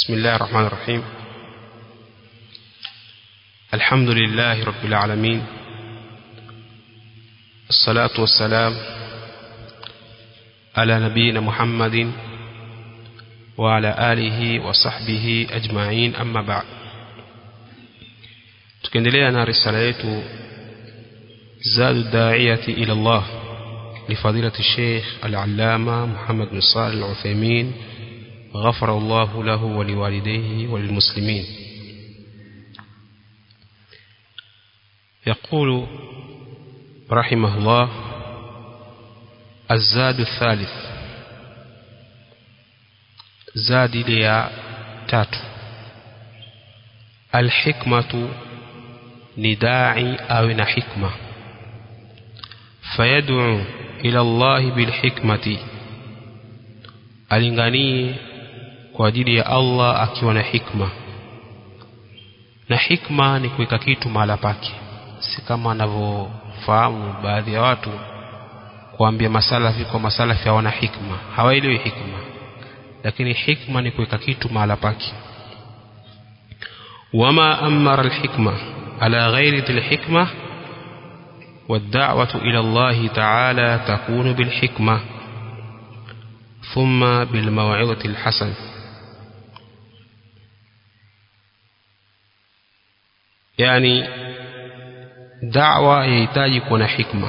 بسم الله الرحمن الرحيم الحمد لله رب العالمين الصلاة والسلام على نبينا محمد وعلى آله وصحبه أجمعين أما بعد tukiendelea na risala yetu zadu daiyati ila Allah لفضيلة الشيخ العلامة محمد بن صالح العثيمين غفر الله له ولوالديه وللمسلمين يقول رحمه الله الزاد الثالث زاد ليا تاتو الحكمة نداعي أو حكمة فيدعو ila Allahi bilhikmati alinganie kwa ajili ya Allah akiwa na hikma na hikma ni kuweka kitu mahala pake si kama anavyofahamu baadhi ya watu kuambia masalafi kwa masalafi hawana hikma hawaelewi hikma lakini hikma ni kuweka kitu mahala pake wama amara alhikma ala ghairi dhil hikma والدعوة إلى الله تعالى تكون بالحكمة ثم بالموعظة الحسن يعني دعوة يحتاج كون حكمة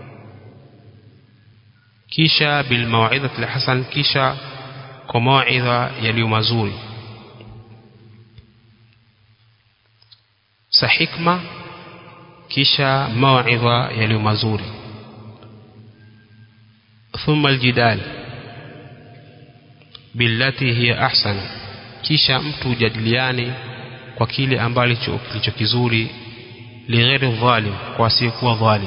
كيشا بالموعظة الحسن كيشا كموعظة يلي مزوري سحكمة kisha mawaidha yaliyo mazuri thumma aljidal billati hiya ahsan kisha mtu ujadiliane kwa kile ambacho kilicho kizuri lighairi dhalim kwa asiyekuwa dhalim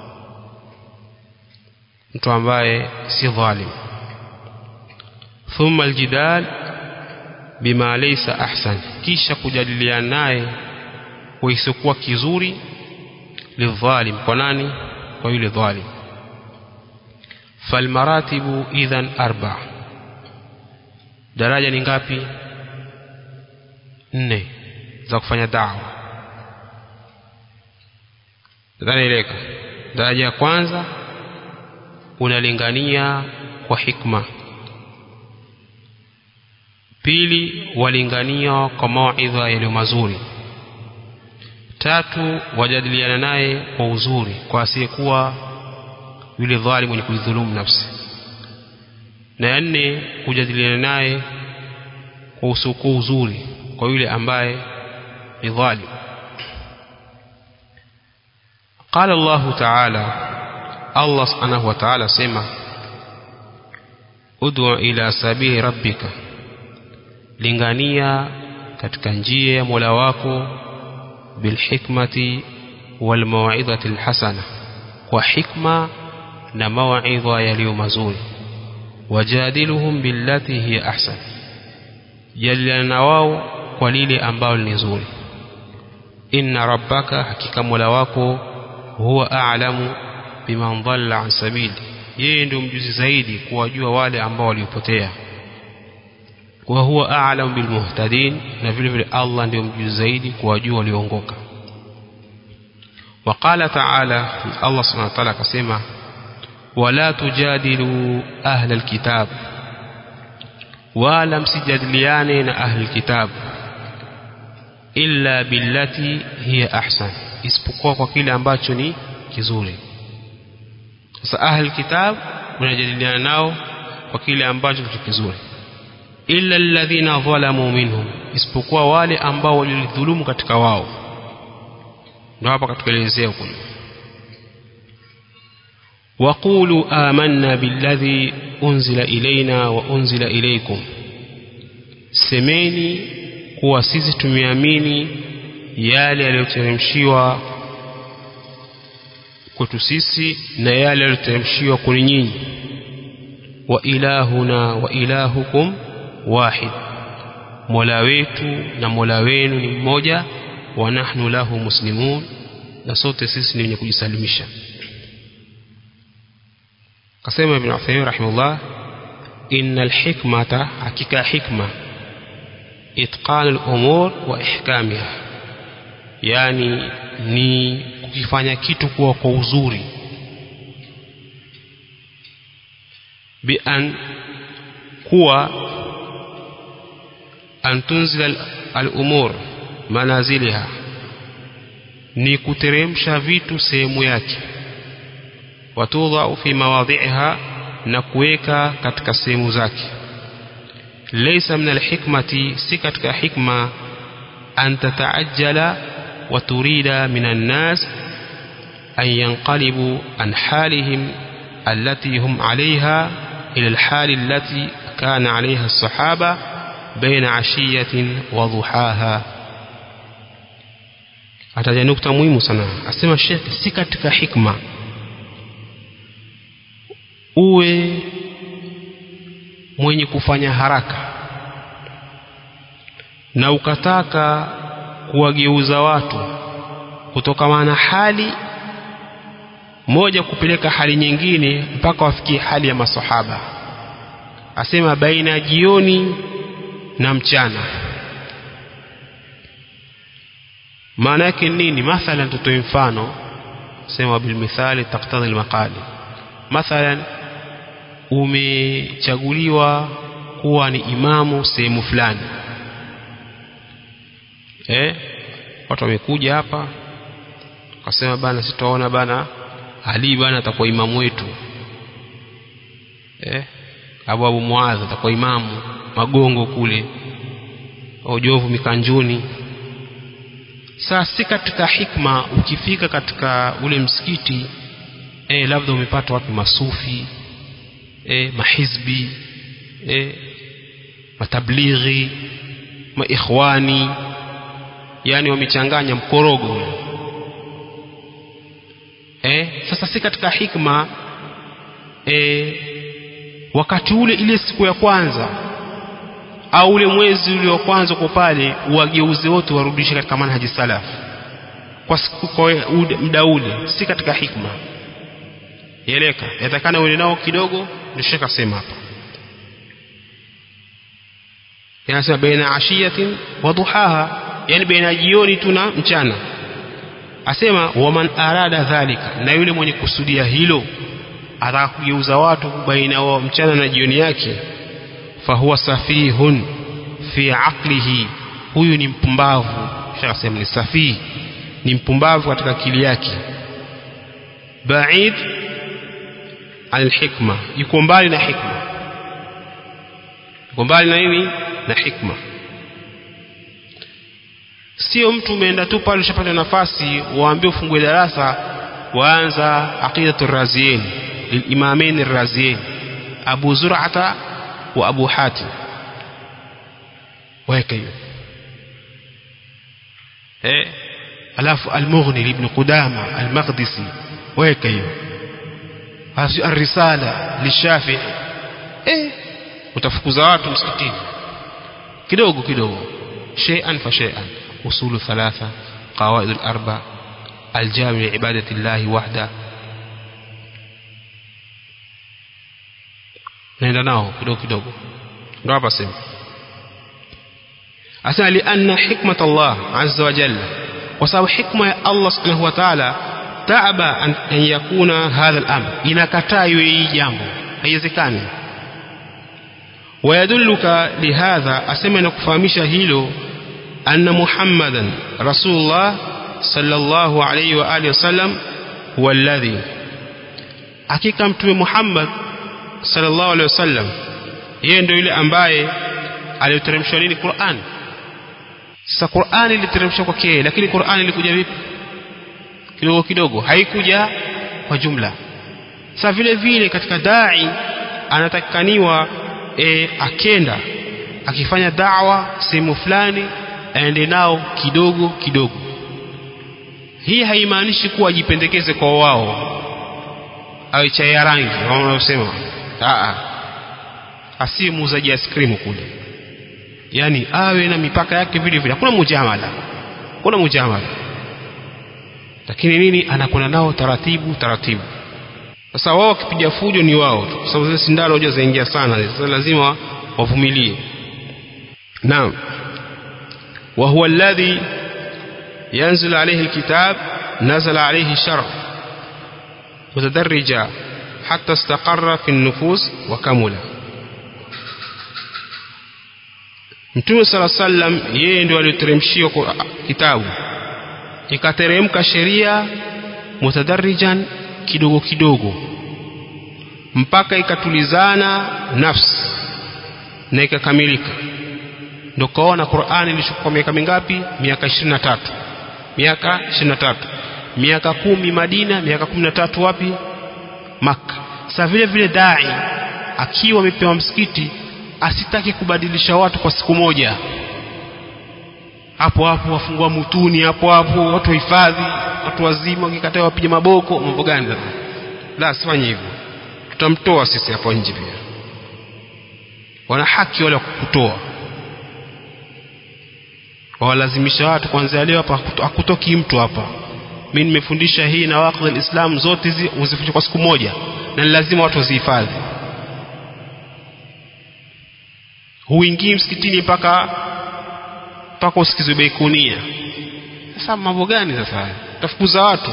mtu ambaye si dhalim thumma aljidal bima laysa ahsan kisha kujadiliana naye kwa isiyokuwa kizuri lidhalim kwa nani kwa yule dhalim falmaratibu idhan arba daraja ni ngapi nne za kufanya dawa nadhanieleka daraja ya kwanza unalingania kwa hikma pili walingania kwa mawaidha yaliyo mazuri tatu wajadiliana naye kwa uzuri kwa asiyekuwa yule dhalim mwenye kuidhulumu nafsi na ya nne kujadiliana naye kwa usiokuwa uzuri kwa yule ambaye ni dhalim قال الله تعالى الله سبحانه وتعالى سمع ادع إلى سبيل ربك lingania katika njia ya Mola wako بالحكمة والموعظة الحسنة وحكمة نموعظة يليو مزول وجادلهم بالتي هي أحسن جلنا واو قليل أنباو النزول إن ربك حقيقة ملواكو هو أعلم بمن ضل عن سبيل yeye ndio mjuzi zaidi kuwajua wale ambao waliopotea wa huwa a'lamu bil muhtadin na vile vile Allah ndio mjuzi zaidi kuwajua walioongoka وقال تعالى الله سبحانه وتعالى كسمة ولا تجادلوا أهل الكتاب ولا مسجدليان أهل الكتاب إلا بالتي هي أحسن isipokuwa kwa kile ambacho ni kizuri sasa ahli kitab unajadiliana nao kwa kile ambacho ni kizuri illa alladhina dhalamu minhum isipokuwa wale ambao walidhulumu katika wao ndio hapa katuelezea huko waqulu amanna billadhi unzila ilaina wa unzila ilaykum semeni kuwa sisi tumeamini yale yaliyoteremshiwa kwetu sisi na yale yaliyoteremshiwa kwenu nyinyi wa ilahuna wa ilahukum wahid mola wetu na mola wenu ni mmoja wa nahnu lahu muslimun na sote sisi ni wenye kujisalimisha kasema ibn Uthaymeen rahimahullah innal hikmata hakika hikma itqan al-umur wa ihkamiha yani ni kukifanya kitu kuwa kwa uzuri bi an kuwa an tunzila al-umur manaziliha ni kuteremsha vitu sehemu yake watudhau fi mawadhiha na kuweka katika sehemu zake laysa min alhikmati si katika hikma an tataajjala wa turida min annas an yanqalibu an halihim allati hum alayha ila alhali allati kana alayha as-sahaba baina ashiyatin wa dhuhaha ataja nukta muhimu sana asema Sheikh si katika hikma uwe mwenye kufanya haraka na ukataka kuwageuza watu kutokana na hali moja kupeleka hali nyingine mpaka wafikie hali ya masahaba asema baina ya jioni na mchana maana yake nini mathalan tutoe mfano sema bilmithali taktadhi almaqali mathalan umechaguliwa kuwa ni imamu sehemu fulani eh watu wamekuja hapa wakasema bana sitaona bana Ali bana atakuwa imamu wetu eh Abu Abu Muadh atakuwa imamu magongo kule Ojovu mikanjuni sasa si katika hikma ukifika katika ule msikiti eh labda umepata watu masufi eh mahizbi eh matablighi maikhwani yani wamechanganya mkorogo eh sasa si katika hikma eh wakati ule ile siku ya kwanza au ule mwezi ule wa kwanza kwa pale wageuze wote warudishe katika manhaji salaf kwa siku kwa muda ule si katika hikma yeleka yatakana uende nao kidogo ndio shaka sema hapa yanasema baina ashiyatin wa duhaha yani baina jioni tu na mchana asema waman arada dhalika na yule mwenye kusudia hilo ataka kugeuza watu baina wa mchana na jioni yake fahuwa safihun fi aqlihi huyu ni mpumbavu shakasema ni safihi ni mpumbavu katika akili yake baid an hikma yuko mbali na hikma yuko mbali na nini na hikma sio mtu umeenda tu pale ushapata nafasi waambie ufungue darasa waanza aqidatu raziyin lilimamain raziyin abu zur'ata wa abu hatim waweka hiyo eh alafu al-mughni ibn qudama al-maqdisi waweka hiyo hasi ar-risala lishafi eh utafukuza watu msikitini kidogo kidogo shay'an fa shay'an usulu thalatha qawaid al-arba al-jami' ibadati Allah wahda naenda nao kidogo kidogo ndio hapa sema asema li anna hikmat Allah azza wa jalla kwa sababu hikma ya Allah subhanahu wa ta'ala taaba an, an yakuna hadha al-amr inakataa iwe hii jambo haiwezekani ويدلك لهذا أسمى نكفامش هيلو أن محمدا رسول الله صلى الله عليه وآله وسلم هو الذي hakika mtume Muhammad sallallahu alaihi wasallam yeye ndio yule ambaye aliteremshwa nini Qur'an sasa Qur'an iliteremshwa kwake lakini Qur'an ilikuja vipi kidogo kidogo haikuja kwa jumla sasa vile vile katika dai anatakikaniwa e, akenda akifanya da'wa sehemu fulani aende nao kidogo kidogo hii haimaanishi kuwa ajipendekeze kwa wao awe chai ya rangi wanaosema asiye muuzaji ice cream kule yani awe na mipaka yake vile vile hakuna mujamala hakuna mujamala lakini nini anakwenda nao taratibu taratibu sasa wao wakipiga fujo ni wao tu kwa sababu zile sindano hoja zaingia sana sasa lazima wavumilie naam وهو الذي ينزل عليه الكتاب نزل عليه الشرع متدرجا حتى استقر في النفوس وكمل Mtume sala sallam yeye ndio aliteremshiwa kitabu ikateremka sheria mutadarrijan kidogo kidogo mpaka ikatulizana nafsi na ikakamilika ndio kaona Qur'ani ilishukua miaka mingapi miaka 23 miaka 23 miaka kumi Madina miaka 13 wapi Makka sasa vile vile dai akiwa amepewa msikiti asitaki kubadilisha watu kwa siku moja hapo hapo wafungua mutuni hapo hapo watu wahifadhi watu wazima wakikataa wapige maboko mambo gani sasa la sifanye hivyo tutamtoa sisi hapo nje pia wana haki wale kukutoa wawalazimisha watu kuanzia leo hapa hakutoki mtu hapa mimi nimefundisha hii na waqti alislam zote hizi uzifundishe kwa siku moja na ni lazima watu wazihifadhi huingii msikitini mpaka mpaka usikizwe beikunia sasa mambo gani sasa tafukuza watu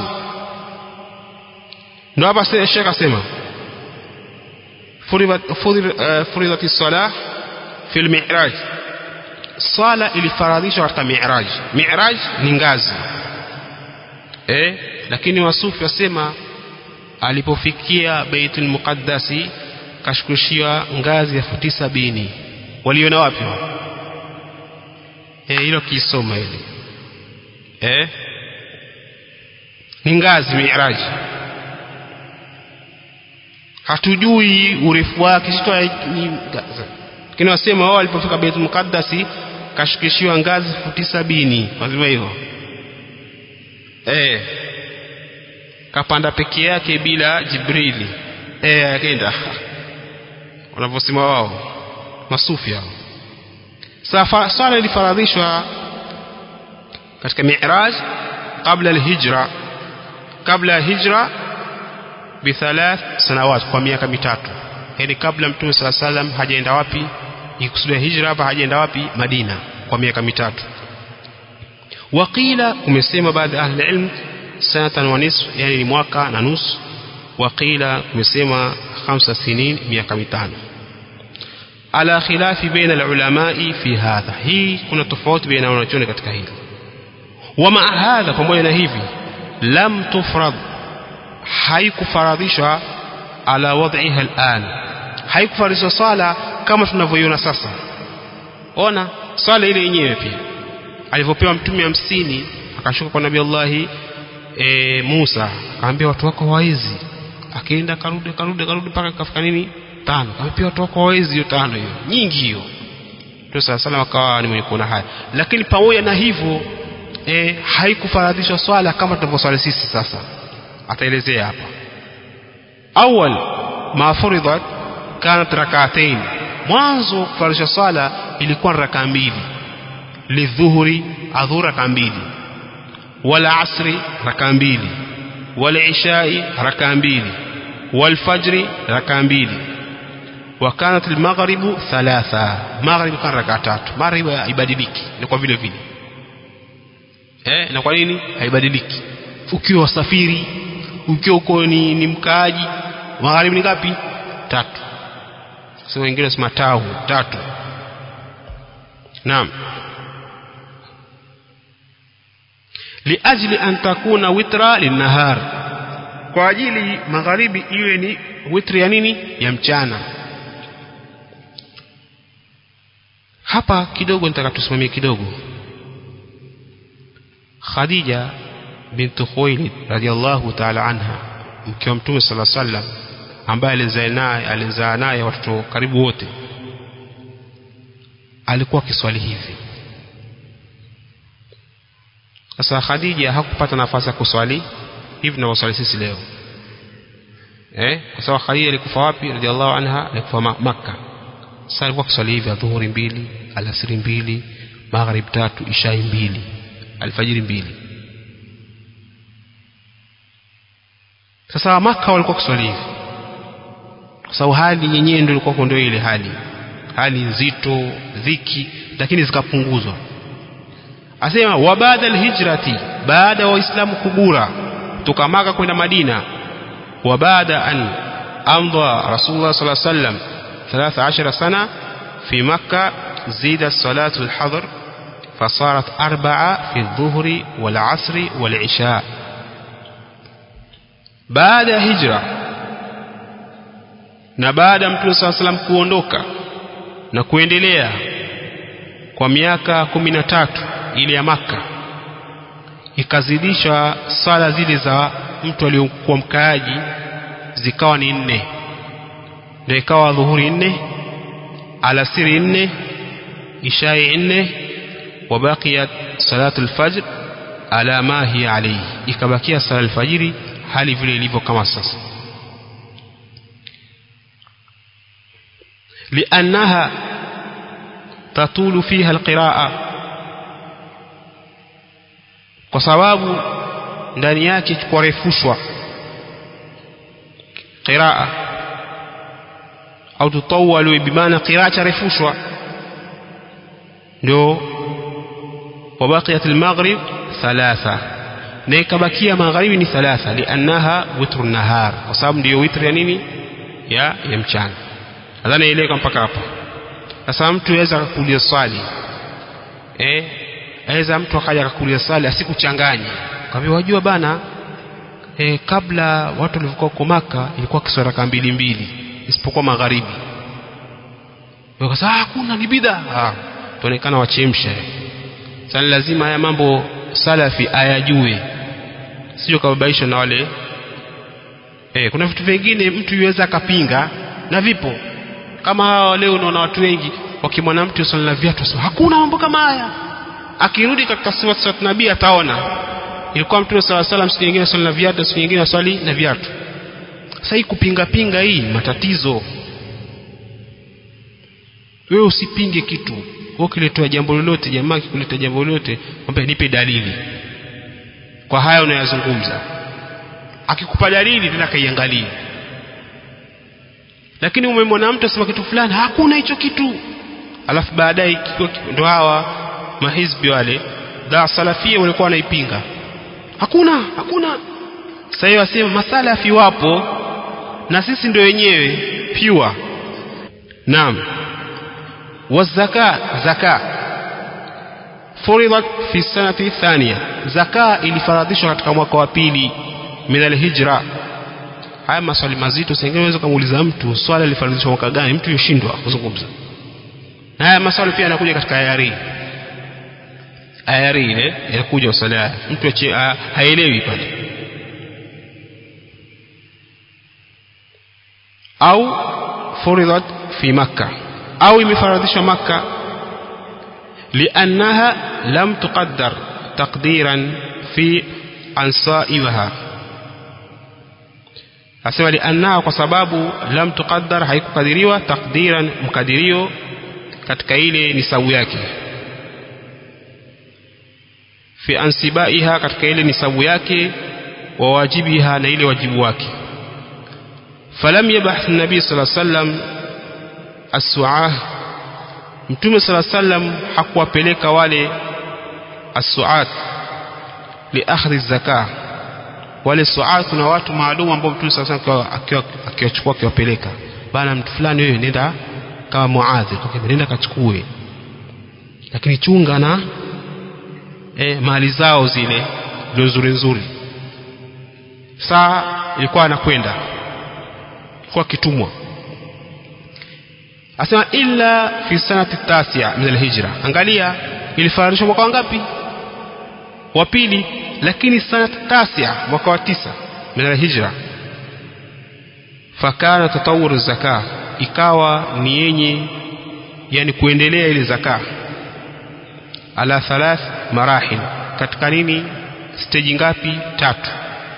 ndio hapa shekh asema furidhat salah fi lmiraj swala ilifaradhishwa katika miraj miraj ni ngazi eh lakini wasufi wasema alipofikia baitul muqaddasi kashukishiwa ngazi ya futi sabini waliona wapi eh hilo kisoma hili eh ni ngazi miraji hatujui urefu wake sitoa ni lakini wasema wao walipofika Baitul Muqaddasi kashukishiwa ngazi futi sabini wasema hivyo eh kapanda peke yake bila Jibrili eh akaenda wanavyosema wao masufi hao safa swala ilifaradhishwa katika mi'raj kabla alhijra kabla ya hijra bithalath sanawat kwa miaka mitatu yani kabla mtume sala salam hajaenda wapi ikusudia hijra hapa hajaenda wapi madina kwa miaka mitatu waqila kumesema baadhi ya ahli ilm sanatan wa nisf yani ni mwaka na nusu waqila kumesema khamsa sinin miaka mitano ala khilafi baina alulamai fi hadha hii kuna tofauti baina wanachuoni katika hili wama hadha pamoja na hivi lam tufrad haikufaradhishwa ala wad'iha al'an haikufaradhishwa swala kama tunavyoiona sasa ona swala ile yenyewe pia alivyopewa mtume hamsini akashuka kwa nabii Allahi e, Musa akaambia watu wako hawawezi akaenda karudi karudi karudi mpaka kafika nini tano akaambia watu wako hawawezi hiyo tano hiyo nyingi hiyo ndio sala sala akawa ni mwenye kuona haya lakini pamoja na hivyo e, haikufaradhishwa swala kama tunavyoswali sisi sasa ataelezea hapa awal ma furidat kanat rak'atayn mwanzo kufaradhisha swala ilikuwa raka mbili lidhuhuri adhura raka mbili wala asri raka mbili wala ishai raka mbili والفجر ركعة mbili وكانت المغرب ثلاثة مغرب كان ركعة tatu maghrib haibadiliki ni kwa vile vile eh na kwa nini haibadiliki ukiwa wasafiri ukiwa uko ni, ni mkaaji magharibi ni ngapi tatu sio wengine wasema tau tatu naam liajli an takuna witra linahar kwa ajili magharibi iwe ni witri ya nini ya mchana hapa kidogo nitaka tusimamie kidogo Khadija bintu Khuwailid radhiallahu ta'ala anha mke wa Mtume sala sallam ambaye alizaa naye alizaa naye watoto karibu wote alikuwa kiswali hivi sasa Khadija hakupata nafasi ya kuswali hivi tunavyoswali sisi leo eh kwa sababu Khadija alikufa wapi radhiallahu anha alikufa Makka sasa alikuwa kiswali hivi adhuhuri mbili alasiri mbili maghrib tatu ishai mbili alfajiri mbili sasa maka walikuwa kuswali hivi kwa sababu hali yenyewe ndio ilikuwa ndio ile hali hali nzito dhiki lakini zikapunguzwa asema wa baada alhijrati baada ya waislamu kugura kutoka maka kwenda madina wa baada an amdha rasulullah sallallahu alaihi wasallam 13 sana في مكة زيد الصلاة الحضر فصارت أربعة في الظهر والعصر والعشاء بعد هجرة na baada ya mtume saa salam kuondoka na kuendelea kwa miaka kumi na tatu ile ya Makka ikazidisha sala zile za mtu aliyokuwa mkaaji zikawa ni nne ndio ikawa dhuhuri nne alasiri nne ishai nne wabaqiyat salatu lfajr ala ma hiya alayhi ikabakia sala alfajiri hali vile ilivyo kama sasa liannaha tatulu fiha alqiraa kwa sababu ndani yake kurefushwa qiraa au tutawalu bimaana qiraa charefushwa ndio wabaqiyat almaghrib thalatha na ikabakia magharibi ni thalatha liannaha witru nahar kwa sababu ndiyo witri ya nini ya ya mchana nadhani eleka mpaka hapa sasa mtu aweza akakuuliza swali eh aweza mtu akaja akakuuliza swali asikuchanganye kwa wajua bana eh, kabla watu walivyokuwa huko Maka ilikuwa kiswara raka mbili mbili isipokuwa magharibi wakasema hakuna ni bid'a ah tuonekana wachemsha sasa lazima haya mambo salafi ayajue sio kababaisha na wale eh kuna vitu vingine mtu yuweza akapinga na vipo kama hawa leo unaona watu wengi wakimwona mtu swali na viatu sema hakuna mambo kama haya akirudi katika sifa za nabii ataona ilikuwa mtume sala salam siku nyingine swali na viatu siku nyingine swali na viatu sasa hii kupinga pinga hii matatizo wewe usipinge kitu wewe ukiletea jambo lolote jamaa akikuleta jambo lolote mwambie nipe dalili kwa haya unayozungumza akikupa dalili tena kaiangalie lakini umemwona mtu asema kitu fulani hakuna hicho kitu alafu baadaye ndo hawa mahizbi wale da salafia walikuwa wanaipinga hakuna hakuna sasa hiyo asema masalafi wapo na sisi ndio wenyewe pure naam wazaka zaka furidat fi sanati thania zaka ilifaradhishwa katika mwaka wa pili min alhijra haya maswali mazito sengine unaweza kumuuliza mtu swala lilifaradhishwa mwaka gani mtu yoshindwa kuzungumza na haya maswali pia yanakuja katika ayari ayari ile inakuja swala mtu haelewi pale au furidat fi makkah au imefaradhishwa makka liannaha lam tuqaddar taqdiran fi ansaiha asema liannaha kwa sababu lam tuqaddar haikukadiriwa taqdiran mkadirio katika ile nisabu yake fi ansibaiha katika ile nisabu yake wa wajibiha na ile wajibu wake falam yabahth nabii sallallahu alaihi wasallam as-su'ah mtume sala sallam hakuwapeleka wale as-su'at li akhdhi zaka wale su'at kuna watu maalum ambao mtume sala sallam akiwachukua akiwapeleka bana mtu fulani wewe nenda kama muadhi kwa nenda kachukue lakini chunga na e, mali zao zile ndio nzuri nzuri saa ilikuwa anakwenda kwa kitumwa asema illa fi sanati tasia min alhijra angalia ilifaradhishwa mwaka wangapi wa pili lakini sanati tasia mwaka wa tisa min alhijra fakana tatawur zaka ikawa ni yenye yani kuendelea ile zaka ala thalath marahil katika nini stage ngapi tatu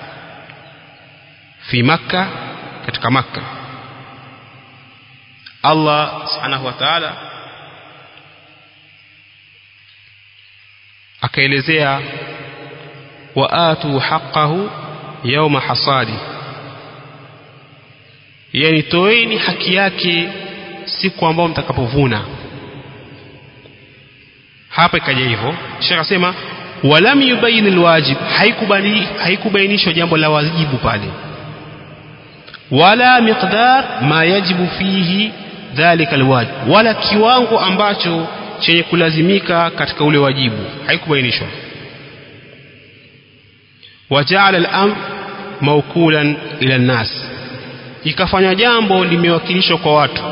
fi makka katika makka Allah subhanahu wa ta'ala akaelezea waatu haqqahu yawma hasadi yani toeni haki yake siku ambayo mtakapovuna hapa ikaja hivyo Sheikh asema walam yubayin alwajib haikubali haikubainishwa jambo la wajibu pale wala miqdar ma yajibu fihi dhalika alwajib wala kiwango ambacho chenye kulazimika katika ule wajibu haikubainishwa wajaala al-amr mawkulan ila an-nas ikafanya jambo limewakilishwa kwa watu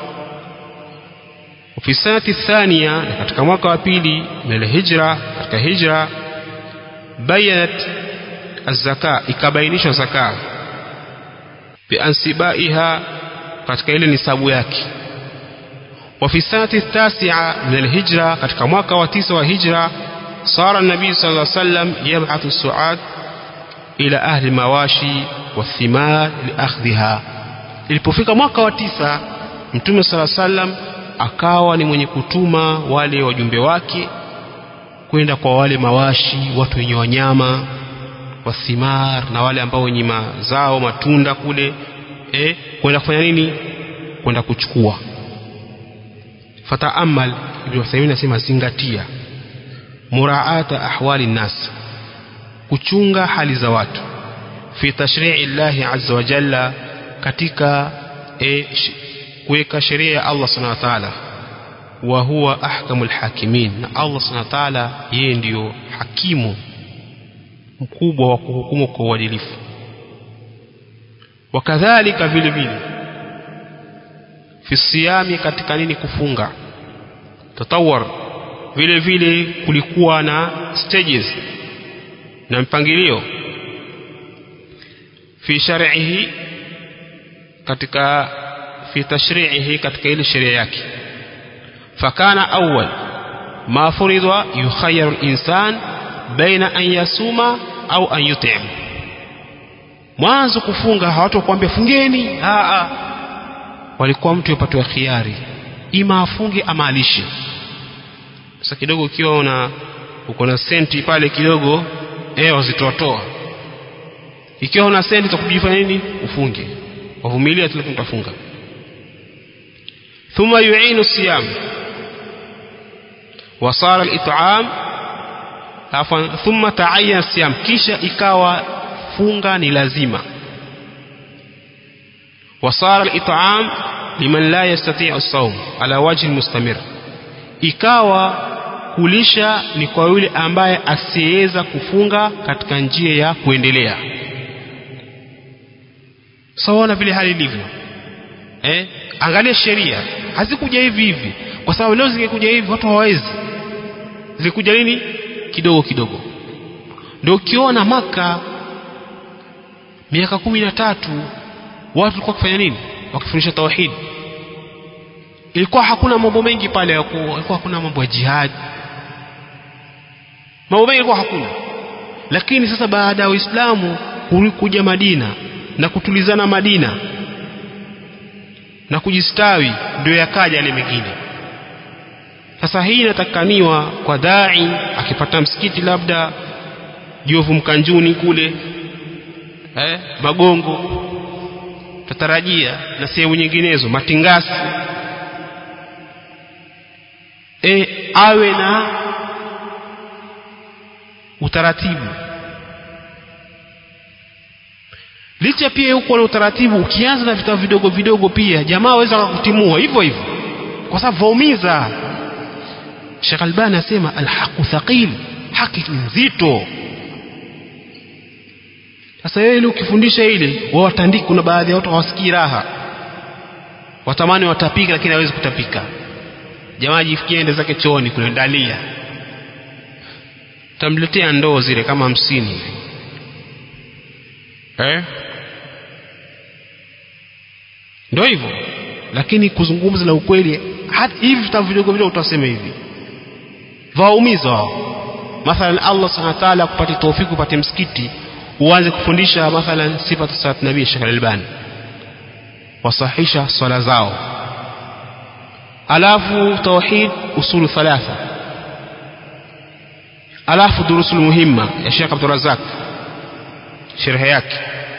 fi sanati thania na katika mwaka wa pili min hijra katika hijra bayanat az-zaka ikabainishwa zaka biansibaiha katika ile nisabu yake wa fi sanati tasia min hijra katika mwaka wa tisa wa hijra صار النبي صلى الله عليه وسلم يبعث السعاد إلى أهل المواشي والثمار لأخذها ilipofika mwaka wa tisa mtume sala sallam akawa ni mwenye kutuma wale wajumbe wake kwenda kwa wale mawashi watu wenye wanyama wathimar na wale ambao wenye mazao matunda kule eh, kwenda kufanya nini kwenda kuchukua fataamal ibn Uthaymeen anasema zingatia muraata ahwali nnas kuchunga hali za watu fi tashri'i llahi azza wa jalla katika e, kuweka sheria ya Allah subhanahu wa ta'ala wa huwa ahkamul hakimin na Allah subhanahu wa ta'ala yeye ndiyo hakimu mkubwa wa kuhukumu kwa uadilifu wakadhalika vile vile fi siyami katika nini kufunga tatawar vile vile kulikuwa na stages na mpangilio fi shar'ihi katika fi tashri'ihi katika ile sheria yake fakana awwal ma furidwa yukhayyaru al-insan baina an yasuma au an yut'im mwanzo kufunga hawatakwambia fungeni a a walikuwa mtu yapatiwa khiari ima afunge ama alishe sasa kidogo ukiwa una uko na senti pale kidogo eh wazitoatoa ikiwa una senti za kujifanya nini ufunge wavumilia tu utafunga thumma yu'inu siyam وصار الإطعام عفوا ثم تعين الصيام kisha ikawa funga ni lazima وصار الإطعام لمن لا يستطيع الصوم على وجه المستمر ikawa kulisha ni kwa yule ambaye asiyeweza kufunga katika njia ya kuendelea sawaona vile hali ilivyo eh? angalia sheria hazikuja hivi hivi kwa sababu leo zingekuja hivi watu hawawezi zilikuja nini kidogo kidogo ndio ukiona maka miaka kumi na tatu watu walikuwa kufanya nini wakifundisha tauhidi ilikuwa hakuna mambo mengi pale ilikuwa hakuna mambo ya jihad mambo mengi ilikuwa hakuna lakini sasa baada ya Uislamu kuja Madina na kutulizana Madina na kujistawi ndio yakaja yale mengine sasa hii inatakaniwa kwa dai akipata msikiti labda Jovu Mkanjuni kule eh, Magongo tatarajia na sehemu nyinginezo Matingasi e, awe na utaratibu licha pia huko na utaratibu ukianza na vitabu vidogo vidogo pia jamaa waweza kukutimua hivyo hivyo kwa sababu vaumiza Sheikh Albani asema alhaqu thaqil haki ni nzito sasa wewe ile ukifundisha ile wao watandiki kuna baadhi ya watu hawasikii raha watamani watapika lakini hawezi kutapika jamaa jifikie ende zake chooni kule dalia tamletea ndoo zile kama hamsini eh ndio hivyo lakini kuzungumza na ukweli hata hivi vitabu vidogo vidogo utasema hivi waumiza wao mathalan Allah subhanahu wa ta'ala kupata tawfiki upate msikiti uanze kufundisha mathalan sifatu salat nabii Sheikh Al-Albani wasahisha swala zao alafu tauhid usulu thalatha alafu durusul muhimma ya Sheikh Abdul Razak sherhe yake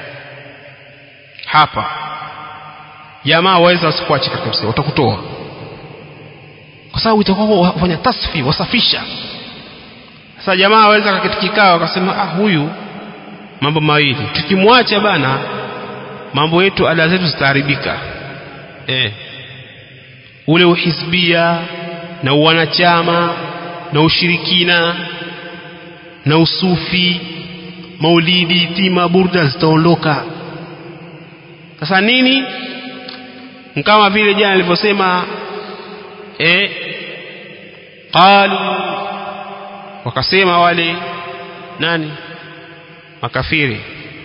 hapa jamaa waweza wasikuache katika msikiti watakutoa kwa sababu itakuwa wafanya tasfi wasafisha sasa jamaa waweza kaketi kikao akasema ah huyu mambo mawili tukimwacha bana mambo yetu ada zetu zitaharibika eh ule uhisbia na uwanachama na ushirikina na usufi maulidi tima burda zitaondoka sasa nini kama vile jana nilivyosema eh qalu wakasema wale nani makafiri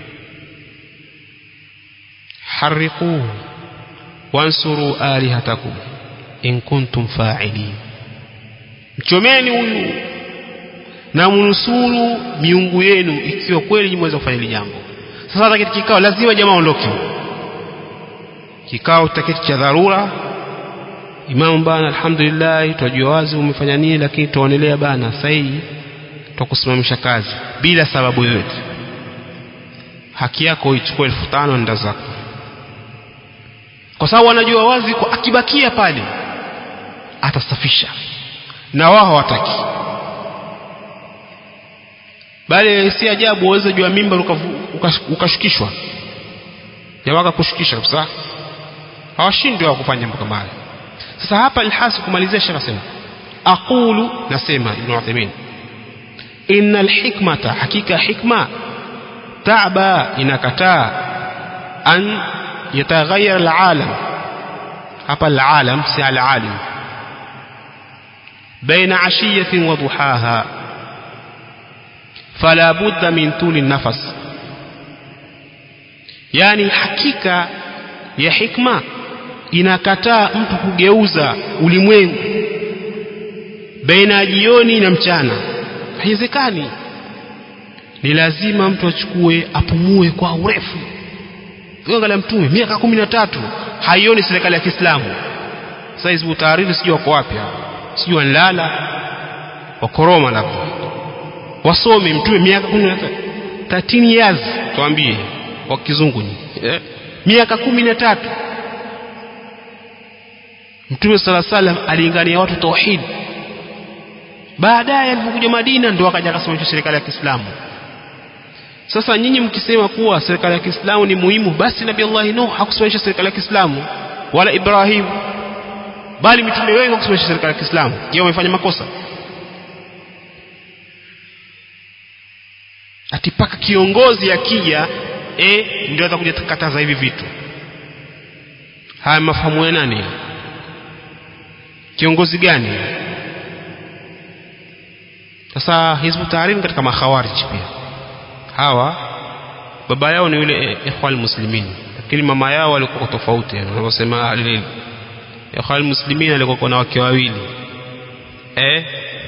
harriquhu wansuru alihatakum in kuntum fa'ilin mchomeni huyu na mnusuru miungu yenu ikiwa kweli mweza kufanya hili jambo sasa hata kitu kikao lazima jamaa ondoke kikao taketi cha dharura imamu bana alhamdulillah twajua wazi umefanya nini lakini tuonelea bana sahihi twakusimamisha kazi bila sababu yoyote haki yako ichukue elfu tano nda zako kwa sababu wanajua wazi kwa akibakia pale atasafisha na wao hawataki bali si ajabu waweza jua mimba ukashukishwa uka jamaa akakushukisha kabisa hawashindi wa kufanya mambo kama haya sasa hapa alhasi kumalizia shekh asema aqulu nasema ibn Uthaymeen inna alhikmata hakika hikma ta'ba inakataa an yataghayyar alalam hapa alalam si alalim بين عشية وضحاها فلا بد من طول النفس yani hakika ya hikma inakataa mtu kugeuza ulimwengu baina ya jioni na mchana haiwezekani ni lazima mtu achukue apumue kwa urefu angalia mtume miaka kumi na tatu haioni serikali ya kiislamu sasa hizi utaariri sijui wako wapi sijui wanlala wakoroma labda wasome mtume miaka kumi na tatu years tuambie kwa kizungu ni eh? miaka kumi na tatu mtume sala salam alingania watu tauhid baadaye alipokuja madina ndio akaja akasimamisha serikali ya kiislamu sasa nyinyi mkisema kuwa serikali ya kiislamu ni muhimu basi nabii allahi nuh hakusimamisha serikali ya kiislamu wala ibrahim bali mitume wengi hakusimamisha serikali ya kiislamu je wamefanya makosa ati paka kiongozi akija e, ndio atakuja kukataza hivi vitu haya mafahamu ya nani kiongozi gani sasa hizbu tahrir katika makhawarij pia hawa baba yao ni yule ikhwan muslimin lakini mama yao walikuwa tofauti wanavyosema ahlul ikhwan muslimin alikuwa na wake wawili eh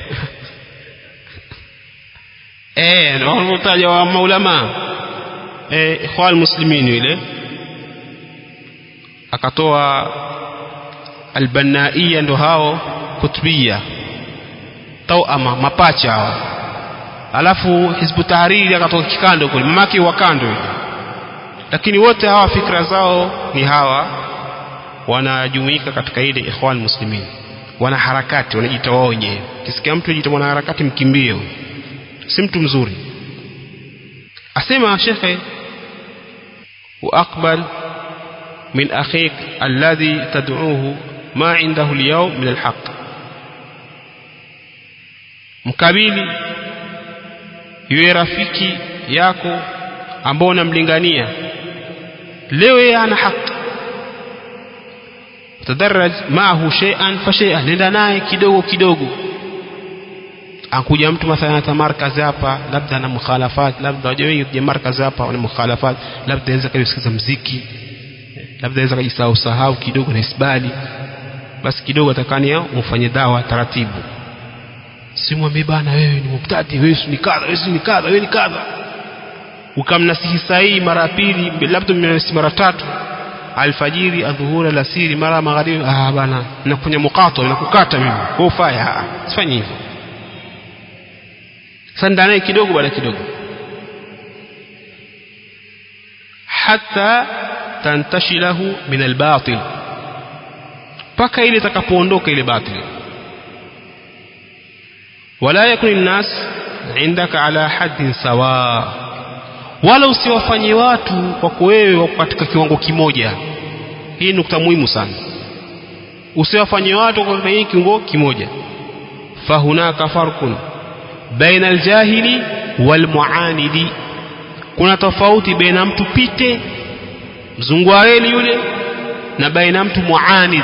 eh ndio wanataja wa maulama eh ikhwan muslimin yule akatoa albanaia ndo hao kutubia tauama mapacha hao alafu hizbu tahariri akatoka kikando kule mamake wa kando yule lakini wote hawa fikra zao ni hawa wanajumuika katika ile ikhwan muslimin wana harakati wanajiita wao wenyewe kisikia mtu anajiita mwana harakati mkimbie si mtu mzuri asema shekhe واقبل من اخيك الذي تدعوه ما عنده اليوم من الحق mkabili yule rafiki yako ambao unamlingania leo yeye ana haki tadarraj maahu shay'an fa shay'an nenda naye kidogo kidogo akuja mtu mathalan hata markazi hapa labda ana mukhalafat labda wajua wengi kuja markazi hapa wana mukhalafat labda anaweza kusikiza mziki labda anaweza kujisahau sahau kidogo na isbali basi kidogo atakania umfanye dawa taratibu simwambie bana wewe ni mubtadi wewe ni kadha wewe ni kadha wewe ni kadha ukamnasihi sahihi mara pili labda mnasihi mara tatu alfajiri adhuhuri alasiri mara magharibi ah bana nakufanya mukato nakukata mimi kwa ufaya sifanye hivyo sasa ndanaye kidogo baada kidogo hata tantashilahu min albatil mpaka ile itakapoondoka ile batil wala yakun nnas indaka ala haddin sawa wala usiwafanye watu kwako wewe wako katika kiwango kimoja hii nukta muhimu sana usiwafanye watu katika hii kiwango kimoja fahunaka farqun baina aljahili walmuanidi kuna tofauti baina mtu pite mzungu wa reli yule na baina mtu muanid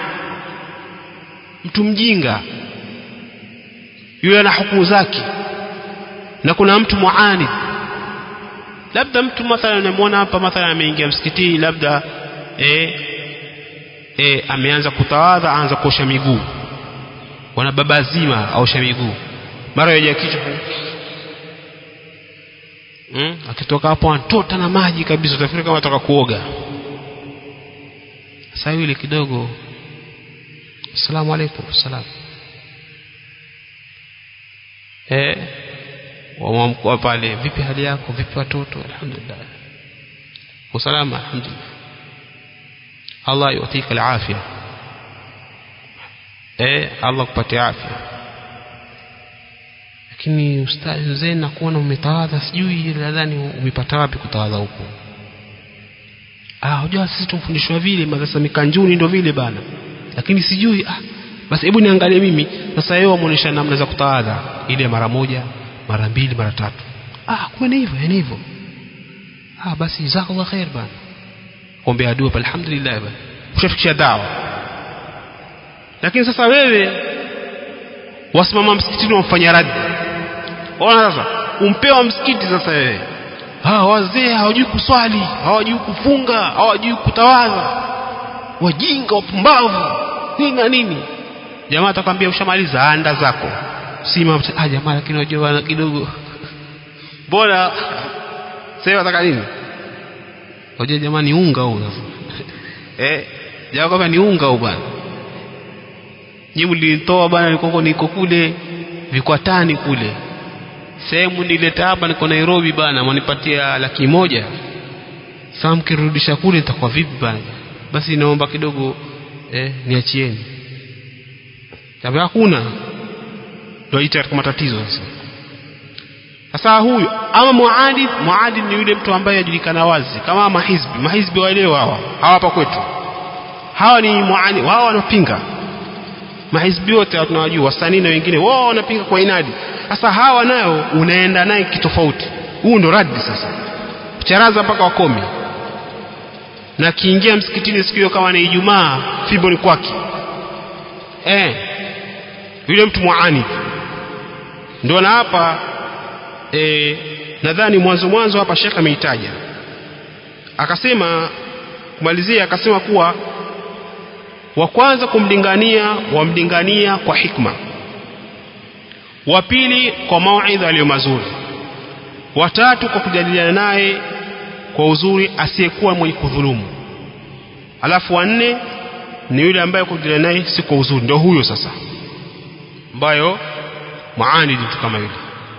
mtu mjinga yule ana hukumu zake na kuna mtu muanid labda mtu mathalan unamwona hapa mathalan ameingia msikitini labda eh, eh, ameanza kutawadha aanza kuosha miguu wana baba zima aosha miguu mara yaja kichwa hmm? akitoka hapo antota na maji kabisa utafikiri kama atoka kuoga sasa yule kidogo assalamu alaikum salam eh wamamkua pale vipi hali yako vipi watoto alhamdulillah usalama alhamdulillah Allah yutika alafia eh Allah kupatia afya lakini ustazi mzee nakuona umetawadha sijui nadhani umepata wapi kutawadha huko ah unajua sisi tumfundishwa vile madrasa mikanjuni ndio vile bana lakini sijui ah basi hebu niangalie mimi sasa yeye wamuonesha namna za kutawadha ile mara moja mara mbili mara tatu ah kumbe ni hivyo ni hivyo ah basi jazakallah khair bana ombea dua alhamdulillah bana ushafikisha dawa lakini sasa wewe wasimama msikitini wamfanya radi ona sasa umpewa msikiti sasa wewe hawa wazee hawajui kuswali hawajui kufunga hawajui kutawadha wajinga wapumbavu nini na nini jamaa atakwambia ushamaliza anda zako sima ah jamaa lakini unajua kidogo bora sasa wataka nini unajua jamaa ni unga huu sasa eh jamaa kwamba ni unga huu bwana nyinyi mlinitoa bwana niko niko kule vikwatani kule sehemu nileta hapa niko Nairobi bana mwanipatia laki moja sasa mkirudisha kule nitakuwa vipi bana basi naomba kidogo eh, niachieni tabi hakuna ndio ita katika matatizo sasa sasa huyu ama muadid muadid ni yule mtu ambaye ajulikana wazi kama mahizbi mahizbi waelewa hawa hawa hapa kwetu hawa ni muadid wao wanapinga mahizbi wote tunawajua wasanii na wengine wao wanapinga kwa inadi sasa hawa nayo unaenda naye kitofauti huu ndo radi sasa charaza mpaka wakomi na kiingia msikitini siku hiyo kama ni Ijumaa fimbo ni kwake eh yule mtu muani ndio na hapa eh nadhani mwanzo mwanzo hapa shekha ameitaja akasema kumalizia akasema kuwa wa kwanza kumlingania wamlingania kwa hikma wa pili kwa mauidha aliyo mazuri watatu kwa kujadiliana naye kwa uzuri asiyekuwa mwenye kudhulumu alafu wanne ni yule ambaye kujadiliana naye si kwa uzuri ndio huyo sasa ambayo muanidi mtu kama yule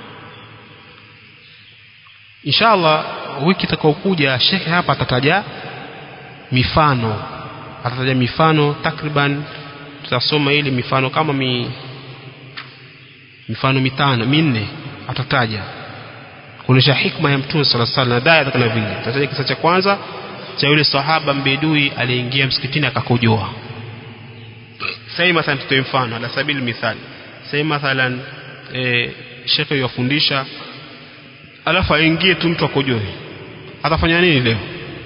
inshallah wiki itakayokuja shekhe hapa atataja mifano atataja mifano takriban tutasoma ile mifano kama mi mifano mitano minne atataja kuonyesha hikma ya mtume sala sala na daya kama vile atataja kisa cha kwanza cha yule sahaba mbedui aliingia msikitini akakojoa sasa mathalan tutoe mfano ala sabili mithali sasa mathalan eh shekhe yafundisha alafu aingie tu mtu akojoe atafanya nini leo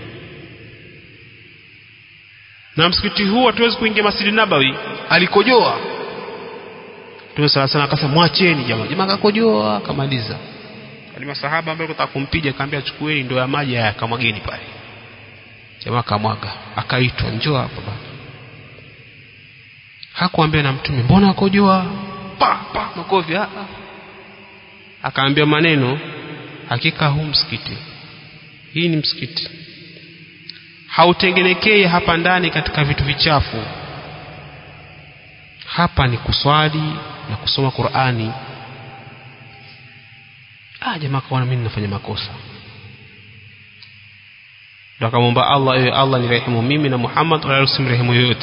na msikiti huu hatuwezi kuingia Masjid Nabawi alikojoa Mtume sala sana akasema mwacheni jamaa jamaa akakojoa akamaliza wale masahaba ambao kutaka kumpiga akamwambia chukueni ndoo ya maji haya akamwageni pale jamaa kamwaga akaitwa njoo hapa baba hakuambia na mtume mbona akojoa pa pa makofi ah akaambia maneno hakika huu msikiti hii ni msikiti hautengenekei hapa ndani katika vitu vichafu hapa ni kuswali na kusoma Qur'ani ah jamaa kaona mimi nafanya makosa ndio akamwomba Allah ewe Allah nirehemu mimi na Muhammad wala usimrehemu yoyote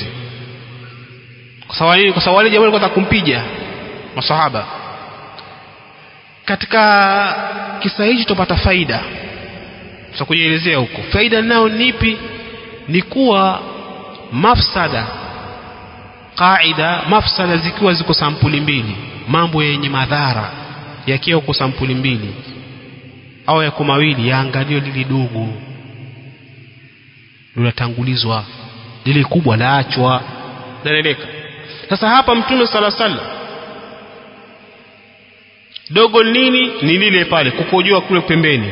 kwa sababu nini kwa sababu wale jamaa walikuwa kumpiga masahaba katika kisa hichi tupata faida tutakujielezea huko faida nao nipi ni kuwa mafsada qaida mafsada zikiwa ziko sampuli mbili mambo yenye madhara yakiwa kwa sampuli mbili au yako mawili yaangaliwe lili dogo linatangulizwa lile kubwa laachwa naeleka sasa hapa mtume sala sala dogo nini ni lile pale kukojoa kule pembeni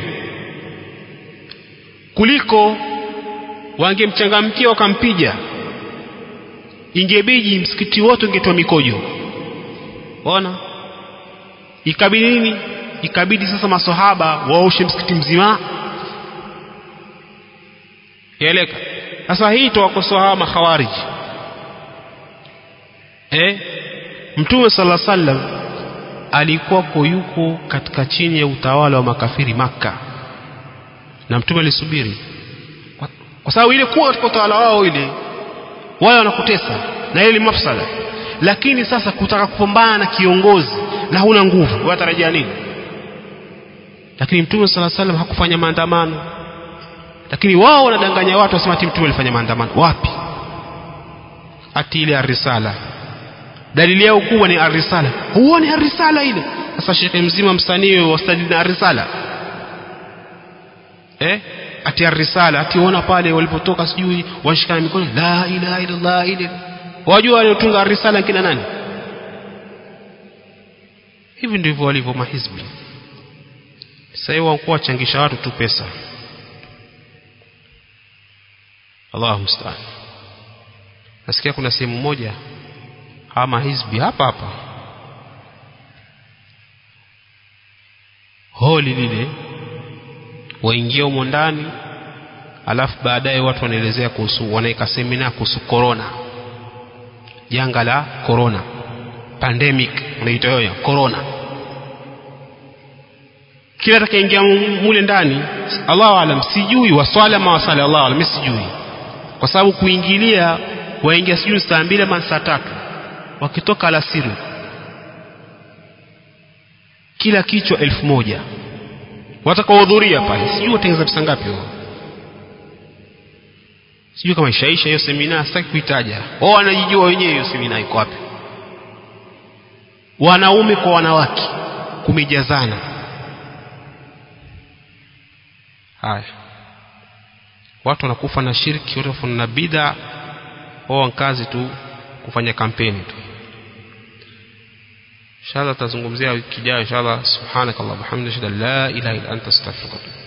kuliko wangemchangamkia wakampija ingebidi msikiti wote ungetoa mikojo ona ikabidi nini ikabidi sasa masahaba waoshe msikiti mzima yaeleka sasa hii tuwakosoa hawa makhawariji eh mtume sala sallam alikuwako yuko katika chini ya utawala wa makafiri makka na mtume alisubiri kwa, kwa sababu ile kuwa katika utawala wao ile wale wanakutesa na ile mafsada lakini sasa kutaka kupambana na kiongozi na huna nguvu watarajia nini lakini mtume sala salam hakufanya maandamano lakini wao wanadanganya watu wasema ati mtume alifanya maandamano wapi ati ile arisala dalili yao kubwa ni arisala huoni arisala ile sasa shekhe mzima msanii wastadili na arisala eh ati arisala ati ona pale walipotoka sijui washikana mikono la ilaha illallah ile wajua waliotunga arisala kina nani hivi ndivyo walivyo mahizbi sasa hiyo wakuwa wachangisha watu tu pesa Allahu musta'an nasikia kuna sehemu moja ama hizbi hapa hapa holi lile waingia humo ndani alafu baadaye watu wanaelezea kuhusu wanaweka semina kuhusu corona janga la corona pandemic unaitwa hiyo corona kila atakayeingia mule ndani Allahu alam sijui waswala ama wasala Allahu alam sijui kwa sababu kuingilia waingia sijui saa mbili ama saa tatu wakitoka alasiri kila kichwa elfu moja watakaohudhuria pale sijui watengeza pesa ngapi wao sijui kama ishaisha hiyo semina sitaki kuitaja wao wanajijua wenyewe hiyo semina iko wapi wanaume kwa wanawake kumejazana haya watu wanakufa na shirki watu wanakufa na bid'a wao kazi tu kufanya kampeni tu inshallah tutazungumzia wiki ijayo inshallah subhanakallahumma hamdaka la ilaha illa anta astaghfiruka